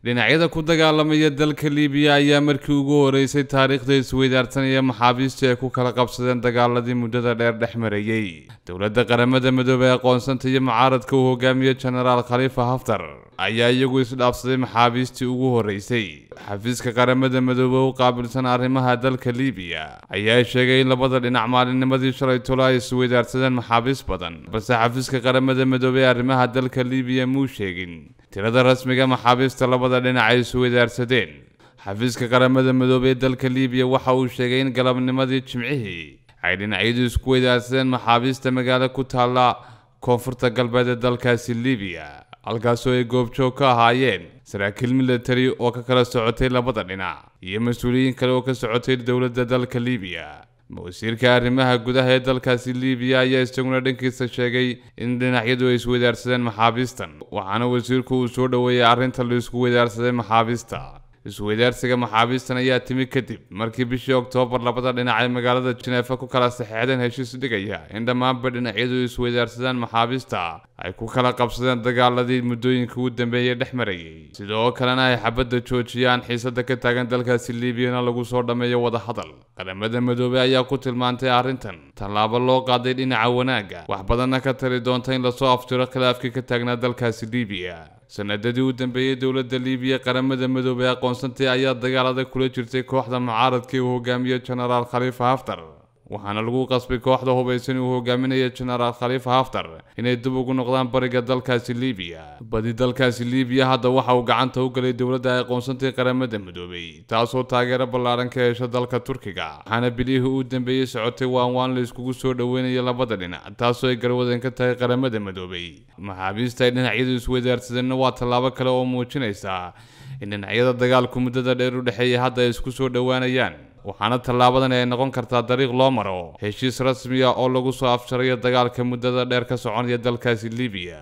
dhinacyada ku dagaalamaya dalka liibiya ayaa markii ugu horeysay taariikhda isweydaarsanaya maxaabiista ay ku kala qabsadeen dagaaladii muddada dheer dhex marayey dowladda qaramada midoobey aqoonsanta iyo mucaaradka uu hogaamiye genaraal khaliifa haftar ayaa iyagu isdhaafsaday maxaabiistii ugu horeysay xafiiska qaramada midoobe u qaabilsan arrimaha dalka liibiya ayaa sheegay in labada dhinac maalinnimadii shalay tolo ay isweydaarsadeen maxaabiis badan balse xafiiska qaramada midoobey ee arrimaha dalka liibiya muu sheegin tirada rasmiga maxaabiista labada dhinac ay isweydaarsadeen xafiiska qaramada midoobey ee dalka liibiya waxa uu sheegay in galabnimadii jimcihii ay dhinacyadu isku weydaarsadeen maxaabiista magaalo ku taalla koonfurta galbeed ee dalkaasi liibiya halkaasoo ay goobjoog ka ahaayeen saraakiil militari oo ka kala socotay labada dhinac iyo mas-uuliyiin kale oo ka socotay dowladda dalka liibiya wasiirka arrimaha gudaha ee dalkaasi liibiya ayaa isaguna dhankiisa sheegay in dhinacyadu ay isweydaarsadeen maxaabiistan waxaana wasiirku uu soo dhoweeyay arrinta la isku weydaarsaday maxaabiista isweydaarsiga maxaabiistan ayaa timi kadib markii bishii oktoobar labada dhinac ay magaalada jineefa ku kala saxeexdeen heshiis dhigaya in dhammaanba dhinacyadu isweydaarsadaan maxaabiista ay ku kala qabsadeen dagaaladii muddooyinka ugu dambeeyey dhex marayay sidoo kalena ay xabadda joojiyaan xiisada ka taagan dalkaasi liibiyana lagu soo dhammeeyo wadahadal qaramada midoobey ayaa ku tilmaantay arrintan tallaabo loo qaaday dhinaca wanaagga wax badanna ka tari doonta in lasoo afjiro khilaafkii ka taagnaa dalkaasi liibiya sanadadii u dambeeyey dowladda liibiya qaramada midoobey aqoonsantay ayaa dagaalada kula jirtay kooxda mucaaradkii uu hogaamiye genaraal khaliifa haftar waxaana lagu qasbay kooxda hubaysan uu hogaaminaya genaraal khaliifa haftar inay dib ugu noqdaan bariga dalkaasi liibiya badi dalkaasi liibiya hadda waxa uu gacanta u galay dowladda ay aqoonsantay qaramada midoobey taasoo taageero ballaaran ka hesha dalka turkiga waxaana bilihii u dambeeyey socotay waan waan la iskugu soo dhoweynaya labada dhinac taasoo ay garwadan ka tahay qaramada midoobey maxaabiista ay dhinacyadu isweydaarsadeenna waa tallaabo kale oo muujinaysa in dhinacyada dagaalku muddada dheer u dhexeeya hadda ay isku soo dhowaanayaan waxaana tallaabadan ay noqon kartaa dariiq loo maro heshiis rasmiya oo lagu soo afjarayo dagaalka muddada dheer ka soconaya dalkaasi liibiya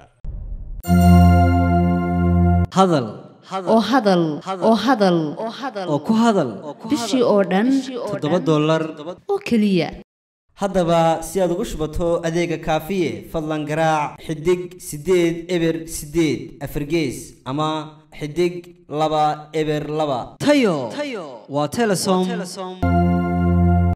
hadal oo hadal oo hadal oo ku hadal bishii oo dhan toddoba dollar oo keliya haddaba si aad ugu shubato adeega kaafiye fadlan garaac xidig siddeed eber siddeed afargees ama xidig laba eber laba tayo waa telesom